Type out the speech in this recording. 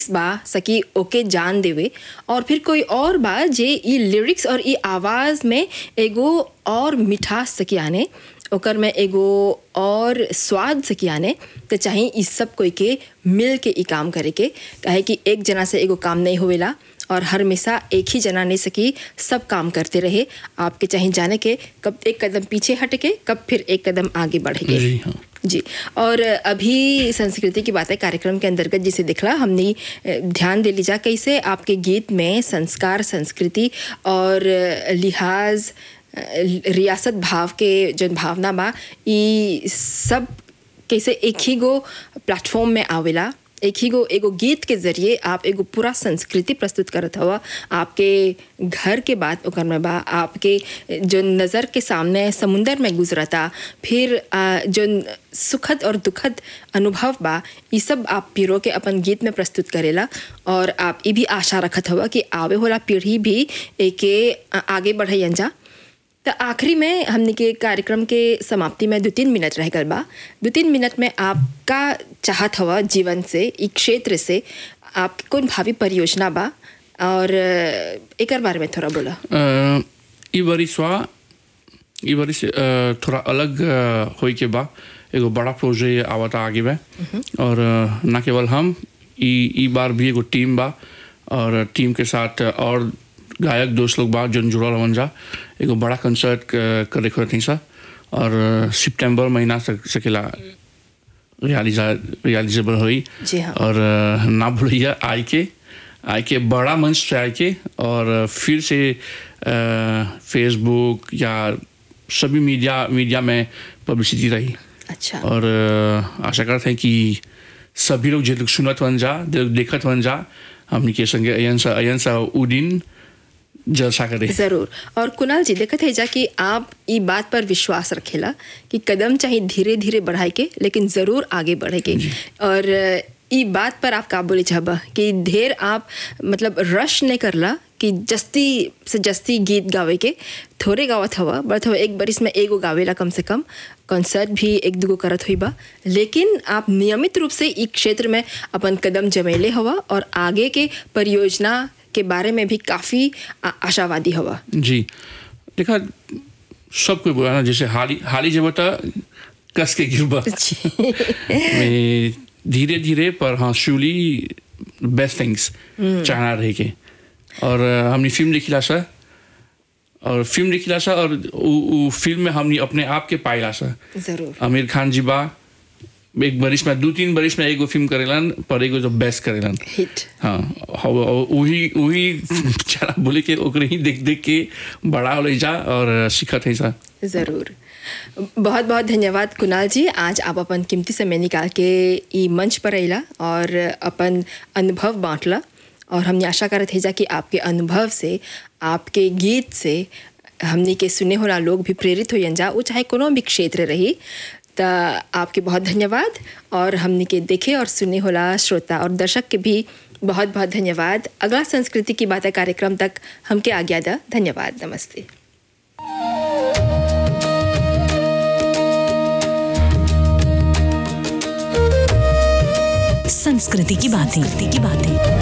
बा सकी ओके जान देवे और फिर कोई और बा जे ई लिरिक्स और ई आवाज़ में एगो और मिठास सकी आने ओकर में एगो और स्वाद सकी आने तो चाहे ई सब कोई के मिल के ई काम करे के काहे कि एक जना से एगो काम नहीं होवेला और हर हमेशा एक ही जना नहीं सकी सब काम करते रहे आपके चाहे जाने के कब एक कदम पीछे हट के कब फिर एक कदम आगे बढ़ेंगे जी हाँ जी और अभी संस्कृति की बातें कार्यक्रम के अंतर्गत जिसे दिखला हमने अ, ध्यान दे लीजा कैसे आपके गीत में संस्कार संस्कृति और अ, लिहाज अ, रियासत भाव के जो भावना बा ई सब कैसे एक ही गो प्लेटफॉर्म में आवेला एक ही गो एगो गीत के जरिए आप एगो पूरा संस्कृति प्रस्तुत करत हवा आपके घर के बात ओकर में बा आपके जो नज़र के सामने समुंदर में गुजरता फिर आ, जो सुखद और दुखद अनुभव बा ये सब आप पीरो के अपन गीत में प्रस्तुत करेला और आप ये भी आशा रखत हवा कि आवे होला पीढ़ी भी एके आ- आगे बढ़े जा तो आखिरी में हमने के कार्यक्रम के समाप्ति में दो तीन मिनट रह गल बा दो तीन मिनट में आपका चाहत हवा जीवन से ई क्षेत्र से आपकी कौन भावी परियोजना बा और अ, एकर बारे में थोड़ा बोला अ, ई वरिसवा ई वरिस अ, थोड़ा अलग अ, होई के बा एगो बड़ा प्रोजेक्ट आवता आगे बा और अ, ना केवल हम ई ई बार भी एगो टीम बा और टीम के साथ और गायक दोस्त लोग बा जन जुड़ल हवन जा एगो बड़ा कंसर्ट करे खोलत सा और अ, सितंबर महीना तक सकेला रियलिजा रियलिजेबल हुई जी हाँ। और अ, ना भूलिए आई के आई के बड़ा मंच से आई के और अ, फिर से अ, फेसबुक या सभी मीडिया मीडिया में पब्लिसिटी रही अच्छा और अ, आशा करते हैं कि सभी लोग जो लोग सुनत वन जा जो लोग देखत वन जा हमनी के संगे अयन सा अयन सा उ दिन जलसा करे जरूर और कुणाल जी देखत है जा कि आप ई बात पर विश्वास रखेला कि कदम चाहे धीरे धीरे बढ़ाए के लेकिन जरूर आगे बढ़ेगे और अ, ई बात पर आप का बोले चाहबा कि ढेर आप मतलब रश नहीं करला कि जस्ती से जस्ती गीत गावे के थोड़े गावत हवा बट हवा एक बरिस में एगो गावेला कम से कम कॉन्सर्ट भी एक दूगो करत हुई बा लेकिन आप नियमित रूप से ई क्षेत्र में अपन कदम जमैले हवा और आगे के परियोजना के बारे में भी काफ़ी आशावादी हवा जी देखा सब कोई बोला ना जैसे हाली हाली जब बता कस के गिरबा में धीरे धीरे पर हाँ शुली बेस्ट थिंग्स चाहना रहे के और अ, हमने फिल्म देखिला सा और फिल्म देखिला सा और उ, उ फिल्म में हमने अपने आप के पाइला सा जरूर आमिर खान जी बा एक बरिस में दो तीन बरिस में एगो फिल्म करेलन पर एगो जो बेस्ट करेलन हिट हाँ और वही वही बेचारा बोले के ओकरे ही देख देख के बड़ा हो जा और सीखत है सा ज़रूर बहुत बहुत धन्यवाद कुणाल जी आज आप अपन कीमती समय निकाल के ई मंच पर अला और अपन अनुभव बांटला और हमने आशा करत है जा कि आपके अनुभव से आपके गीत से हमने के सुने होला लोग भी प्रेरित हो जा वो चाहे कोनो भी क्षेत्र रही तो आपके बहुत धन्यवाद और हमने के देखे और सुने होला श्रोता और दर्शक के भी बहुत बहुत धन्यवाद अगला संस्कृति की बातें कार्यक्रम तक हमके आज्ञा दा धन्यवाद नमस्ते संस्कृति की बातें की बातें